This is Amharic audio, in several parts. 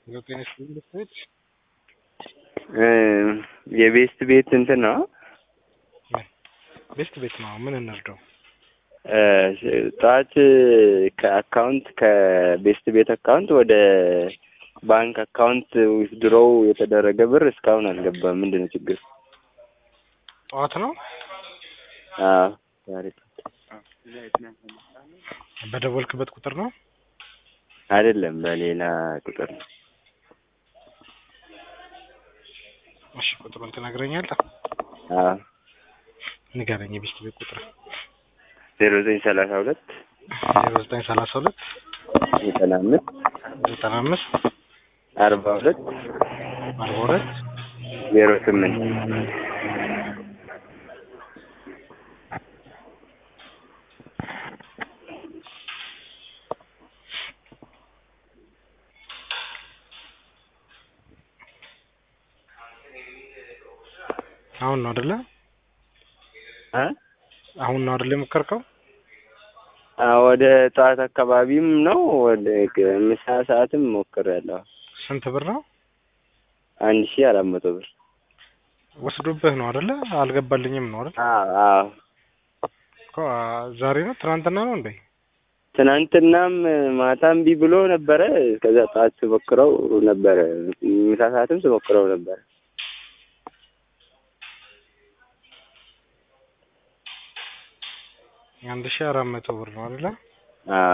ዘጠኝ ቤት የቤስት ቤት እንትን ነው። ቤስት ቤት ነው። ምን እንርዳው? ጠዋት ከአካውንት ከቤስት ቤት አካውንት ወደ ባንክ አካውንት ዊዝድሮው የተደረገ ብር እስካሁን አልገባም። ምንድን ነው ችግር? ጠዋት ነው አዎ ዛሬ በደወልክበት ቁጥር ነው? አይደለም በሌላ ቁጥር ነው። እሺ ቁጥሩን ትነግረኛለህ? አዎ ንገረኝ። የቤስት ቤት ቁጥር ዜሮ ዘጠኝ ሰላሳ ሁለት ዜሮ ዘጠኝ ሰላሳ ሁለት ዘጠና አምስት ዘጠና አምስት አርባ ሁለት አርባ ሁለት ዜሮ ስምንት አሁን ነው አይደለ? እ አሁን ነው አይደለ የሞከርከው? ወደ ጠዋት አካባቢም ነው ወደ ምሳ ሰዓትም ሞክሬያለሁ። ስንት ብር ነው? አንድ ሺህ አራት መቶ ብር ወስዶብህ ነው አይደለ? አልገባልኝም ነው አይደል? አዎ አዎ እኮ ዛሬ ነው ትናንትና ነው እንዴ? ትናንትናም ማታም ቢ ብሎ ነበረ። ከዛ ጠዋት ስሞክረው ነበረ። ምሳ ሰዓትም ስሞክረው ነበረ። አንድ ሺህ አራት መቶ ብር ነው አይደለ? አዎ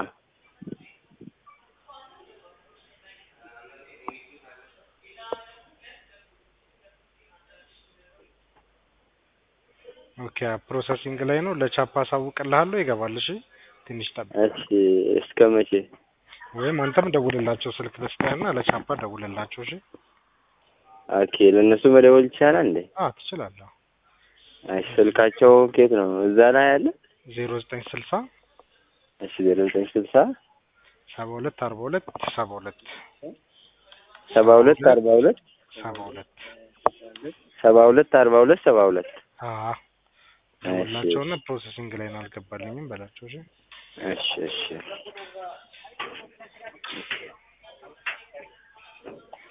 ኦኬ ፕሮሰሲንግ ላይ ነው። ለቻፓ አሳውቅልሃለሁ። ይገባል። እሺ ትንሽ ጠብቅ። እሺ እስከ መቼ? ወይም አንተም ደውልላቸው ስልክ ልስጥህና ለቻፓ ደውልላቸው። እሺ ኦኬ ለእነሱ መደወል ይቻላል እንዴ? አዎ ትችላለህ። እሺ ስልካቸው ኬት ነው? እዛ ላይ አለ? ዜሮ ዘጠኝ ስልሳ እሺ ዜሮ ዘጠኝ ስልሳ ሰባ ሁለት አርባ ሁለት ሰባ ሁለት ሰባ ሁለት አርባ ሁለት ሰባ ሁለት ሰባ ሁለት አርባ ሁለት ሰባ ሁለት አዎ ደውልላቸውና ፕሮሰሲንግ ላይ ነው አልገባልኝም በላቸው። እሺ እሺ እሺ